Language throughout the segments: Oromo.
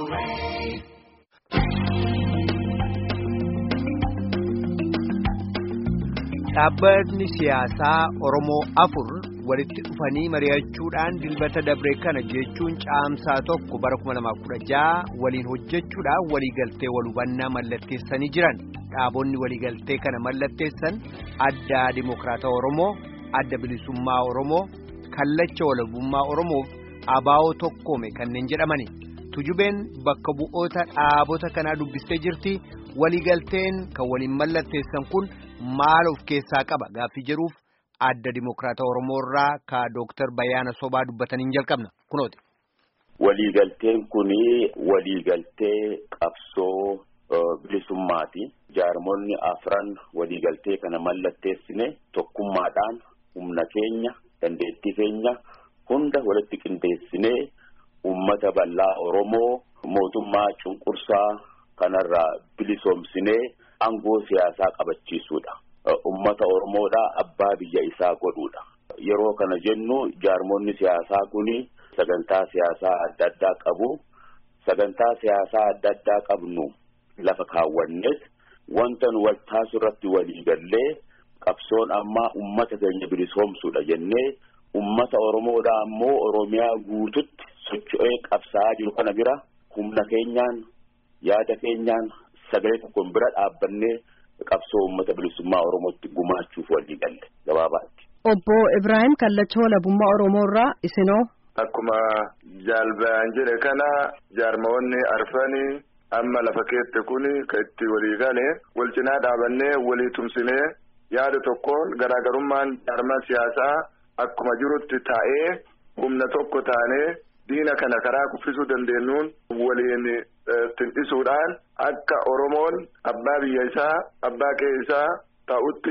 Dhaabbatni siyaasaa Oromoo afur walitti dhufanii mari'achuudhaan dilbata dabree kana jechuun caamsaa tokko bara 2016 waliin hojjechuudhaan waliigaltee wal hubannaa mallatteessanii jiran. Dhaabonni waliigaltee kana mallatteessan adda Dimookiraata Oromoo, adda Bilisummaa Oromoo, Kallacha Walabummaa Oromoof abaa'oo tokkoome kanneen jedhamani. Tujubeen bakka bu'oota dhaabota kanaa dubbistee jirti. Waliigalteen kan waliin mallatteessan kun maal of keessaa qaba gaaffii jedhuuf adda Dimookiraata Oromoo irraa ka Dooktar Bayyaana Sobaa dubbataniin jalqabna kunooti. Waliigalteen kuni waliigaltee qabsoo bilisummaati. Jaarmonni afran waliigaltee kana mallatteessine tokkummaadhaan humna keenya dandeettii keenya hunda walitti qindeessinee ummata bal'aa Oromoo mootummaa cunqursaa kanarraa bilisoomsinee aangoo siyaasaa qabachiisuudha. Ummata Oromoodhaa abbaa biyya isaa godhuudha. Yeroo kana jennu jaarmonni siyaasaa kuni sagantaa siyaasaa adda addaa qabu. Sagantaa siyaasaa adda addaa qabnu lafa kaawwanneet wanta nu waltaasu irratti waliigallee qabsoon ammaa ummata keenya bilisoomsuudha jennee ummata Oromoodhaa ammoo Oromiyaa guututti socho'ee qabsaa'aa jiru kana bira humna keenyaan yaada keenyaan sagalee tokkoon bira dhaabbannee qabsoo uummata bilisummaa Oromootti gumaachuuf walii galle gabaabaatti. Obbo Ibrahim Kallacha Walabummaa Oromoo irraa isinoo. Akkuma jaalbaan jedhe kana jaarmoonni arfanii amma lafa keette kuni kan itti walii gale wal cinaa dhaabannee walii tumsinee yaada tokkoon garaagarummaan jaarmaa siyaasaa akkuma jirutti taa'ee humna tokko taanee diina kana karaa kuffisuu dandeenyuun waliin tindhisuudhaan akka Oromoon abbaa biyya isaa abbaa qe'ee isaa ta'utti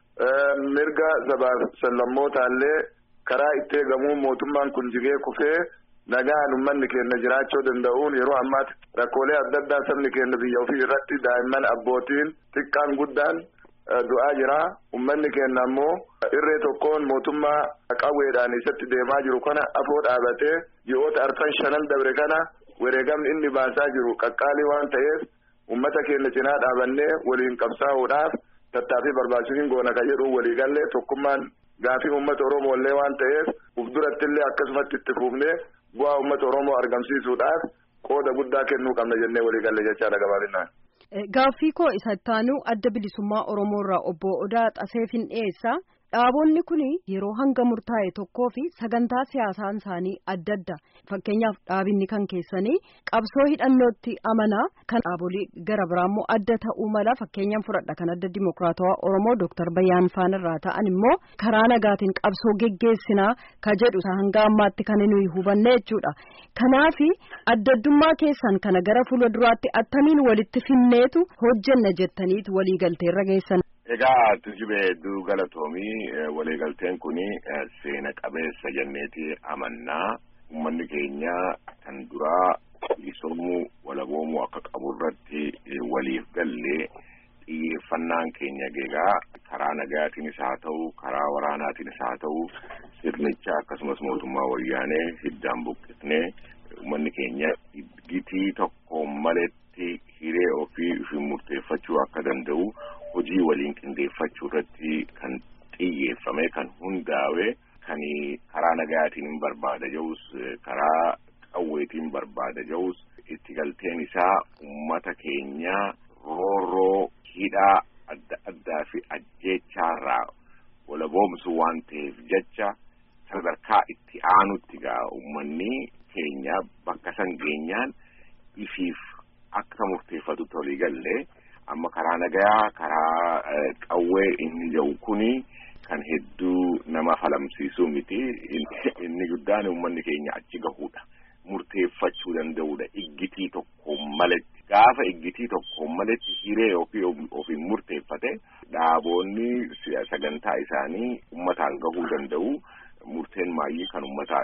mirga sabaaf sallammootallee karaa itti eegamuun mootummaan kun jigee kufee nagaan uummanni keenya jiraachuu danda'uun yeroo ammaatti rakkoolee adda addaa sabni keenya biyya ofii irratti daa'imman abbootiin xiqqaan guddaan du'aa jira uummanni keenya ammoo irree tokkoon mootummaa qawweedhaan isatti deemaa jiru kana afoo dhaabatee ji'oota arfan shanan dabre kana wareegamni inni baasaa jiru qaqqaalii waan ta'eef uummata keenya cinaa dhaabannee waliin qabsaa'uudhaaf tattaaffii barbaachisuun goona kan jedhu waliigallee tokkummaan gaafii uummata Oromoo illee waan ta'eef uf durattillee akkasumatti itti fuufnee bu'aa uummata Oromoo argamsiisuudhaaf qooda guddaa kennuu qabna jennee waliigalle jechaadha gabaabinaan. Gaaffii koo isa ittaanuu adda bilisummaa Oromoo irraa obbo Odaa Xaseefin dhiyeessa. Dhaabonni kun yeroo hanga murtaa'e tokkoo fi sagantaa siyaasaan isaanii adda adda. Fakkeenyaaf dhaabinni kan keessanii qabsoo hidhannootti amanaa kan dhaabolee gara biraa immoo adda ta'uu mala fakkeenyaan fudhadha kan adda dimokiraatawaa Oromoo Dooktar Bayyaan Faan irraa ta'an immoo karaa nagaatiin qabsoo geggeessinaa ka jedhu hanga ammaatti kan nuyi hubanne jechuudha. Kanaaf adda addummaa keessan kana gara fuula duraatti attamiin walitti finneetu hojjenna jettaniitu waliigalteerra geessan. Egaa tujubee hedduu galatoomii waliigalteen kuni seena qabeessa jenneeti amannaa uummanni keenya kan duraa bilisoomuu walaboomuu akka qabu irratti waliif gallee xiyyeeffannaan keenya egaa karaa nagaatiinis haa ta'u karaa waraanaatiinis haa ta'u sirnicha akkasumas mootummaa wayyaanee hiddaan buqqisnee uummanni keenya gitii tokko maletti hiree ofii ofii murteeffachuu akka danda'u hojii waliin qindeeffachuu irratti kan xiyyeeffame kan hundaa'e kan karaa nagaatiin barbaada ja'us karaa qawweetiin barbaada ja'us itti galteen isaa ummata keenya roorroo hidhaa adda addaa fi ajjeechaarraa walaboomsu waan ta'eef jecha sadarkaa itti aanutti gaa ummanni keenya bakka san geenyaan ifiif akka murteeffatutti walii gallee amma karaa nagaa karaa qawwee inni jiru kuni kan hedduu nama falamsiisuu miti inni guddaan uummanni keenya achi gahuudha murteeffachuu danda'uudha iggitii tokko maletti gaafa iggitii tokko maletti hiree ofii ofiin murteeffate dhaaboonni sagantaa isaanii ummataan gahuu danda'u murteen maayyii kan ummataati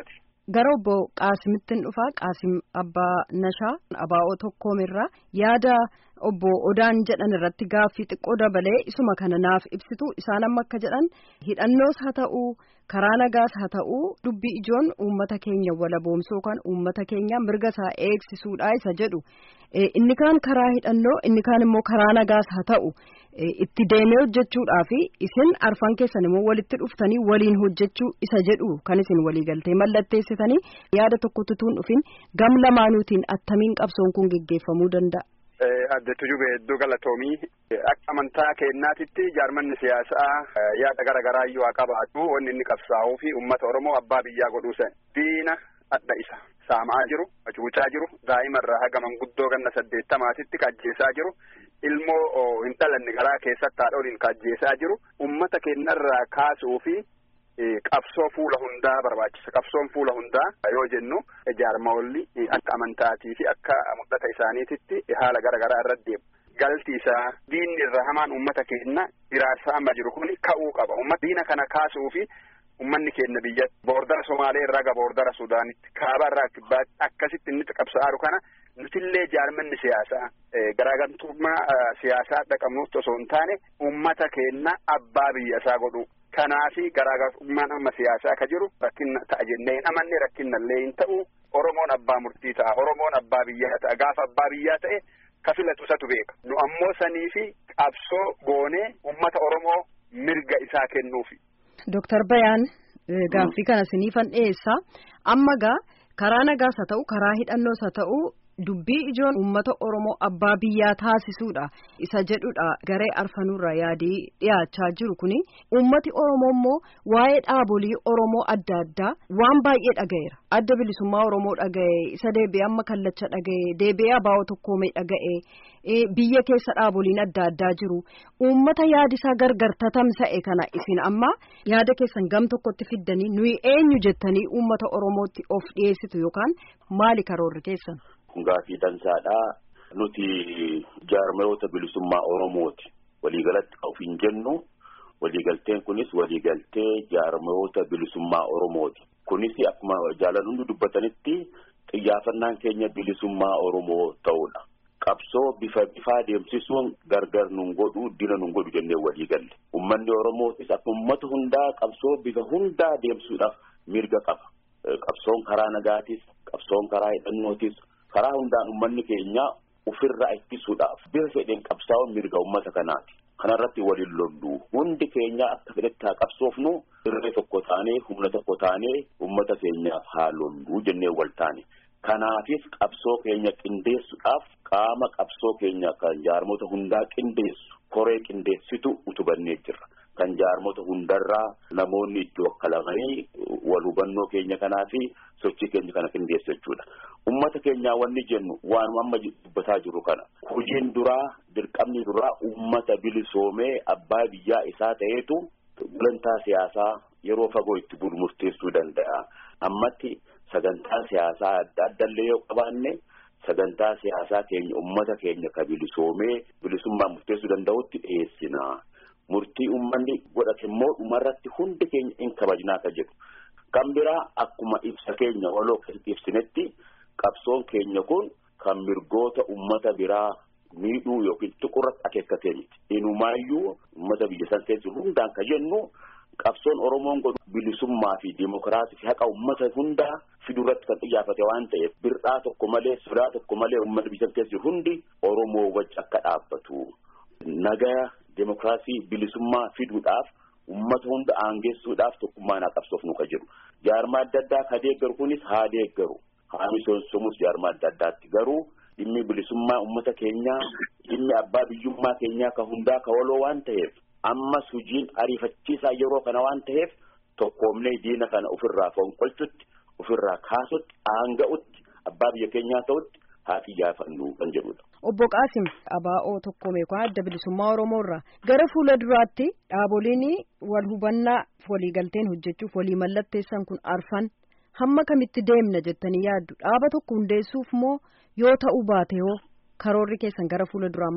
Gara obbo Qaasimitten dhufaa Qaasim Abbaa Nashaa Abaa'oo Tokkoomirraa yaada obbo Odaan jedhan irratti gaaffii xiqqoo dabalee isuma kana naaf ibsitu isaan amma akka jedhan hidhannoos haa ta'uu karaa nagaas haa ta'uu dubbii ijoon uummata keenya walaboomsuu yookaan uummata keenya mirga isaa eegsisuudha isa jedhu inni kaan karaa hidhannoo inni kaan immoo karaa nagaas haa ta'u itti deemee hojjechuudhaa fi isin arfan keessan immoo walitti dhuftanii waliin hojjechuu isa jedhu kan isin waliigaltee mallatteessitanii yaada tokkotti tuun dhufin gam lamaanuutiin attamiin qabsoon kun geggeeffamuu danda'a. Adde Tujube Iddoo Galatoomii akka amantaa keenyaatitti jaarmanni siyaasaa yaada gara garaa iyyuu haa qabaatu wanni inni qabsaa'uu fi uummata Oromoo abbaa biyyaa godhuu san diina adda isa saamaa jiru hacuucaa jiru daa'imarraa haga manguddoo ganna saddeettamaatitti ajjeesaa jiru ilmoo hin dhalanne garaa keessatti haadholiin ajjeesaa jiru uummata keenyarraa kaasuu fi qabsoo fuula hundaa barbaachisa qabsoon fuula hundaa yoo jennu jaarmawolli akka amantaatii fi akka mul'ata isaaniititti haala gara garaa irra deemu. Galti isaa diinni irra hamaan uummata keenya iraarsaa amma jiru kun ka'uu qaba. Uummata diina kana kaasuu fi uummanni keenya biyya boordara Somaalee irraa ga boordara Sudaanitti kaaba irraa kibbaatti akkasitti inni qabsa'aaru kana nutillee jaarmanni siyaasaa garaagartummaa siyaasaa dhaqabnuutti osoo hin taane uummata keenya abbaa biyya isaa godhu. Kanaafi garaagarummaan amma siyaasaa ka jiru rakkinna ta'a jennee hin amanne rakkinnallee hin ta'u Oromoon abbaa murtii ta'a Oromoon abbaa biyyaa ta'a gaafa abbaa biyyaa ta'e ka filatu isatu beeka nu ammoo sanii fi qabsoo goonee uummata Oromoo mirga isaa kennuufi. Dooktar Bayaan gaaffii kana siniifan dhiyeessaa amma gaa karaa nagaas haa ta'u karaa hidhannoos haa ta'u. Dubbii ijoon uummata Oromoo abbaa biyyaa taasisuudha isa jedhudha garee arfanuurra yaadii dhiyaachaa jiru kuni uummati Oromoo immoo waa'ee dhaabolii Oromoo adda addaa waan baay'ee dhaga'eera adda bilisummaa Oromoo dhaga'e isa deebi'ee amma kallacha dhaga'e deebi'ee abaa'oo tokkoomee dhaga'e biyya keessa dhaaboliin adda addaa jiru uummata yaadisaa gargar tatamsa'e kana isin amma yaada keessan gam tokkotti fiddanii nuyi eenyu jettanii uummata Oromootti of dhiyeessitu yookaan maali karoorri keessan. Gaafii dansaadhaa nuti jaarmayoota bilisummaa Oromooti waliigalatti of hin jennu waliigalteen kunis waliigaltee jaarmayoota bilisummaa Oromooti kunis akkuma jaalan hundi dubbatanitti xiyyaafannaan keenya bilisummaa Oromoo ta'uudha. Qabsoo bifa bifaa deemsisuun gargar nun godhu dina nun godhu jennee waliigalle ummanni Oromootis akka ummata hundaa qabsoo bifa hundaa deemsuudhaaf mirga qaba. Qabsoon karaa nagaatis qabsoon karaa hidhannootis. karaa hundaan ummanni keenya ofirraa ittisuudhaaf bifa fedheen qabsaa'uun mirga ummata kanaati. Kanarratti waliin lollu hundi keenya akka fedhetti haa qabsoofnu irree tokko taanee humna tokko taanee ummata keenyaaf haa lollu jennee wal taane. Kanaafis qabsoo keenya qindeessuudhaaf qaama qabsoo keenya kan jaarmota hundaa qindeessu koree qindeessitu utubannee jirra. Kan jaarmota hundarraa namoonni itti wakkalamanii wal hubannoo keenya kanaa fi sochii keenya kana qindeessu jechuudha. Uummata keenyaa wanni jennu waanuma amma dubbataa jiru kana. Hojiin duraa dirqamni duraa uummata bilisoomee abbaa biyyaa isaa ta'eetu gulantaa siyaasaa yeroo fagoo itti bulu murteessuu danda'a. Ammatti sagantaa siyaasaa adda addallee yoo qabaanne sagantaa siyaasaa keenya uummata keenya ka bilisoomee bilisummaa murteessuu danda'utti dhiyeessina. Murtii uummanni godhate immoo dhumarratti hundi keenya in kabajnaa ka jedhu. Kan biraa akkuma ibsa keenya waloo keessatti ibsinetti qabsoon keenya kun kan mirgoota uummata biraa miidhuu yookiin tuqurratti akeekkatee miti. Inumaayyuu uummata biyya san keessa hundaan ka jennu qabsoon Oromoon godhu bilisummaa fi dimokiraasii fi haqa uummata hundaa fidurratti kan xiyyaafate waan ta'eef bir'aa tokko malee sodaa tokko malee uummata biyya san keessa hundi Oromoo wajji akka dhaabbatu. Nagaa Demokiraasii bilisummaa fiduudhaaf uummata hunda aangeessuudhaaf tokkummaan haa qabsoofnu ka jiru. Jaarmaa adda addaa ka deeggaru kunis haa deeggaru. Haa misoomsumus jaarmaa adda addaatti garuu dhimmi bilisummaa uummata keenyaa dhimmi abbaa biyyummaa keenyaa ka hundaa ka waloo waan ta'eef ammas hojiin ariifachiisaa yeroo kana waan ta'eef tokkoomnee diina kana ofirraa fonqolchutti ofirraa kaasutti aanga'utti abbaa biyya keenyaa ta'utti haa xiyyeeffannu kan jedhudha. Obbo Qaasim Abaa'oo tokkoomee kun adda bilisummaa Oromoo irraa gara fuula duraatti dhaaboliin wal hubannaa waliigalteen hojjechuuf walii mallatteessan kun arfan hamma kamitti deemna jettanii yaaddu dhaaba tokko hundeessuuf moo yoo ta'uu baate hoo karoorri keessan gara fuula duraa maali?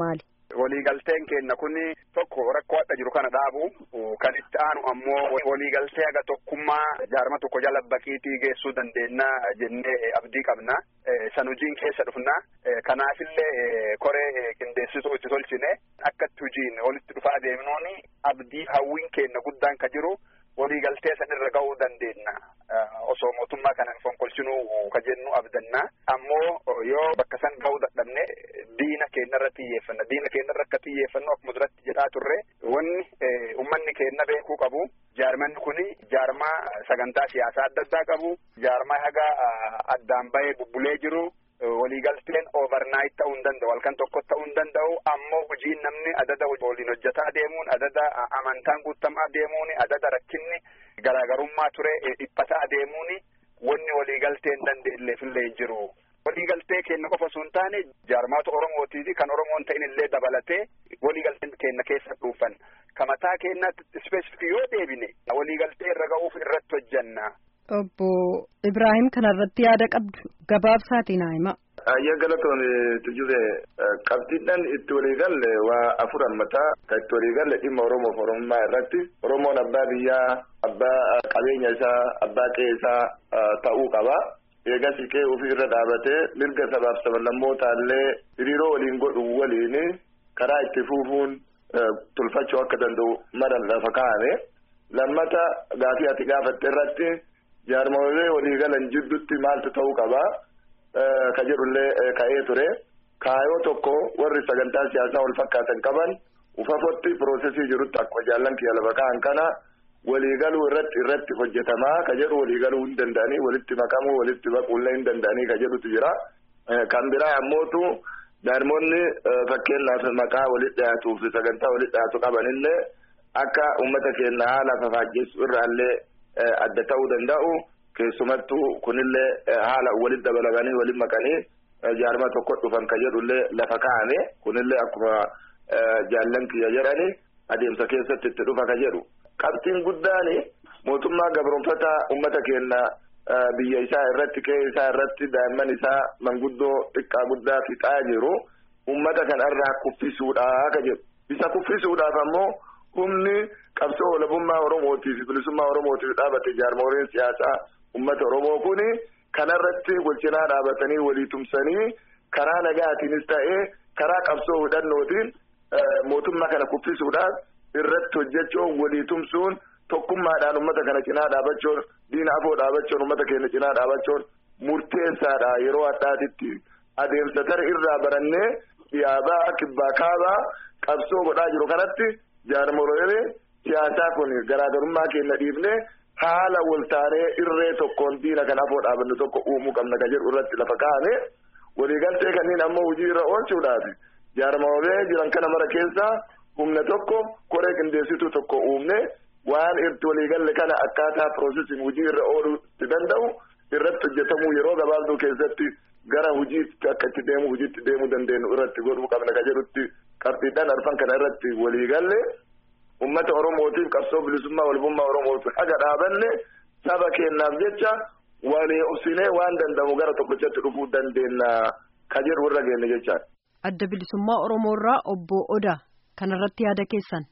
waliigalteen keenna kun tokko rakkoo adda jiru kana dhaabu kan itti aanu ammoo waliigaltee haga tokkummaa jaarma tokko jala bakiitii geessuu dandeenya jennee abdii qabna. San hojiin keessa dhufna. Kanaafillee koree qindeessituu itti tolchine akkatti hojiin walitti dhufaa deemnuun abdii hawwiin keenna guddaan ka jiru waliigaltee san irra ga'uu dandeenya. Osoo mootummaa kanan fonkolchinuu ka jennu abdanna. Ammoo yoo bakka san ga'uu dadhabne diina keenya irra xiyyeeffanna. Diina keenya irra akka xiyyeeffannu akkuma duratti jedhaa turre wanni uummanni keenya beekuu qabu. Jaarmanni kuni jaarmaa sagantaa siyaasaa adda addaa qabu. Jaarmaa haga addaan bahee bubbulee jiru. Waliigalteen overnight ta'uu hin danda'u. Halkan tokko ta'uu hin danda'u. Ammoo hojiin namni adada waliin hojjetaa deemuun, adada amantaan guutamaa deemuun, adada rakkinni garaagarummaa ture dhiphataa deemuun wanni waliigalteen danda'illeefillee hin jiru. Waliigaltee keenya qofa osoo hin taane jaarmaata Oromootii fi kan Oromoon ta'in illee dabalatee waliigalteen keenya keessa dhuufan. Kamataa keenyaatti ispeesifik yoo deebine waliigaltee irra ga'uuf irratti hojjanna. Obbo Ibrahim kanarratti yaada qabdu gabaabsaatiin haa hima. Ayyaa galatoon tujube qabxiidhaan itti waliigalle waa afur hammataa kan itti waliigalle dhimma Oromoof Oromummaa irratti Oromoon abbaa biyyaa abbaa qabeenya isaa abbaa qe'ee isaa ta'uu qaba. Eegas qe'ee ofii irra dhaabatee mirga sabaaf sablammootaa illee hiriiroo waliin godhu waliin karaa itti fufuun tolfachuu akka danda'u mara lafa kaa'ame. Lammata gaafii ati gaafatte irratti jaarmolee waliigalan jidduutti maaltu ta'uu qaba. Ka jedhullee ka'ee ture kaayoo tokko warri sagantaa siyaasaa wal fakkaatan qaban ufafotti piroosesii jirutti akkuma jaallan kiyya lafa ka'an kana waliigaluu irratti irratti hojjetamaa ka jedhu waliigaluu hin danda'anii walitti makamuu walitti baquullee hin danda'anii ka jedhutu jira. Kan biraa ammootu jaarmoonni fakkeenyaaf maqaa walitti dhiyaatuuf sagantaa walitti dhiyaatu qabanillee akka uummata keenya haala fafaajjessu irraallee adda ta'uu danda'u. Keessumattuu kunillee haala walitti dabalanii walitti makanii jaarmaa tokko dhufan kan jedhullee lafa kaa'ame kunillee akkuma jaallan kiyya jedhani adeemsa keessatti itti dhufa ka jedhu. Qabxiin guddaan mootummaa gabroonfataa uummata keenya biyya isaa irratti qe'ee isaa irratti daa'imman isaa manguddoo xiqqaa guddaa fixaa jiru uummata kanarraa kuffisuudha ka jedhu. Isa kuffisuudhaaf ammoo humni qabsoo walabummaa Oromootiif bilisummaa Oromootiif dhaabate jaarmoleen siyaasaa. Uummata Oromoo kuni kanarratti walcinaa dhaabatanii walii tumsanii karaa nagaatiinis ta'ee karaa qabsoo hidhannootiin mootummaa kana kuffisuudhaaf irratti hojjechuun walii tumsuun tokkummaadhaan uummata kana cinaa dhaabachuun diina afoo dhaabachuun uummata keenya cinaa dhaabachuun murteessaadha yeroo addaatitti adeemsa tara irraa barannee dhiyaabaa kibbaa kaabaa qabsoo godhaa jiru kanatti jaarmolee siyaasaa kun garaagarummaa keenya dhiifnee. haala waltaanee irree tokkoon diina kan afoo dhaabannu tokko uumuu qabna ka jedhu irratti lafa kaa'ame waliigaltee kanneen ammoo hojii irra oolchuudhaaf jaarmolee jiran kana mara keessaa humna tokko koree qindeessituu tokko uumne waan irti waliigalle kana akkaataa piroosesiin hojii irra ooluu itti danda'u irratti hojjetamuu yeroo gabaabduu keessatti gara hojiitti akka itti deemu hojiitti deemuu dandeenyu irratti godhuu qabna ka jedhutti qabxiidhaan arfan kana irratti waliigalle. Uummata Oromootiif qabsoo bilisummaa walbummaa Oromootiif haga dhaabanne saba keenyaaf jecha walii obsinee waan danda'amu gara tokkochatti dhufuu dandeenya ka jedhu irra geenne jechaadha. Adda bilisummaa Oromoo irraa obbo Odaa kanarratti yaada keessan.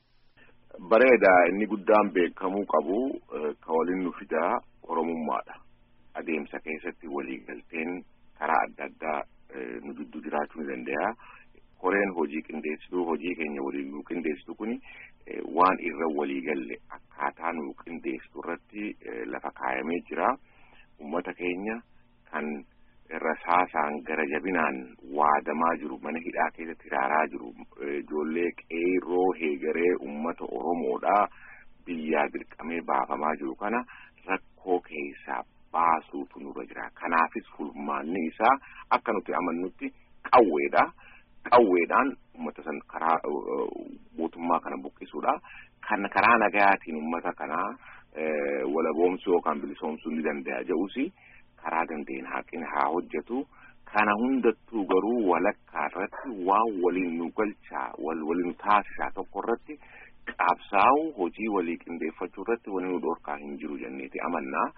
Bareeda inni guddaan beekamuu qabu ka waliin nu fidaa Oromummaadha. Adeemsa keessatti waliigalteen karaa adda addaa nu gidduu jiraachuu ni danda'a. Koreen hojii qindeessituu hojii keenya waliin nu qindeessitu kuni waan irra waliigalle akkaataa nu qindeessitu irratti lafa kaayamee jira. Uummata keenya kan rasaasaan gara jabinaan waadamaa jiru mana hidhaa keessatti hiraaraa jiru ijoollee qeerroo heegaree uummata Oromoodhaa biyyaa dirqamee baafamaa jiru kana rakkoo keessaa baasuutu nurra jira. Kanaafis furmaanni isaa akka nuti amannutti qawweedha. Qawweedhaan uummata san karaa mootummaa kana buqqisuudha. Kan karaa nagayaatiin uummata kanaa walaboomsuu yookaan bilisoomsuu ni danda'a jedhusi karaa dandeenye haqni haa hojjetu. Kana hundattuu garuu walakkaa irratti waan waliin nu galchaa wal waliin nu taasisaa tokko irratti qabsaa'u hojii walii qindeeffachuu irratti waliin nu dhorkaa hin jiru jenneeti amannaa.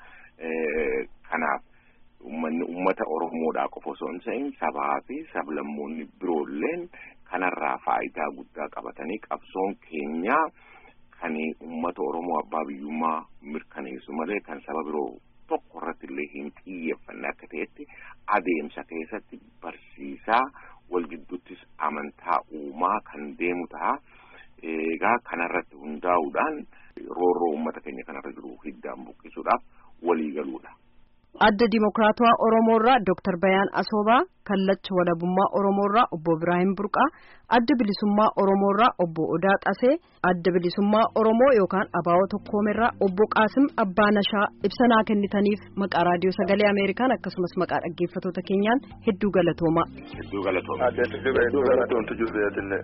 Kanaaf uummanni uummata Oromoodhaa qofa osoo hin ta'in sabaa fi sablammoonni biroolleen kanarraa faayidaa guddaa qabatanii qabsoon keenya kan uummata Oromoo abbaa biyyummaa mirkaneessu malee kan saba biroo tokko irratti illee hin xiyyeeffanne akka ta'etti adeemsa keessatti barsiisaa wal gidduuttis amantaa uumaa kan deemu ta'a. Egaa kanarratti hundaa'uudhaan roorroo uummata keenya kanarra jiru hiddaan buqqisuudhaaf walii galuudha. Adda Dimokiraatawaa Oromoorraa Dr. Bayaan Asoobaa, Kallacha Walabummaa Oromoorraa Obbo Ibrahim Burqaa, Adda Bilisummaa Oromoorraa Obbo Odaa Xasee, Adda Bilisummaa Oromoo yookaan Abaawoo Tokkoomerraa Obbo Qaasim Abbaa Nashaa ibsanaa kennitaniif maqaa Raadiyoo Sagalee Ameerikaan akkasumas maqaa dhaggeeffattoota keenyaan hedduu galatoomaa. Hedduu galatoomaa. Hedduu galatoomtu jirbeetinne.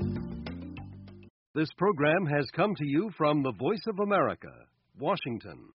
This program has come to you from the Voice of America, Washington.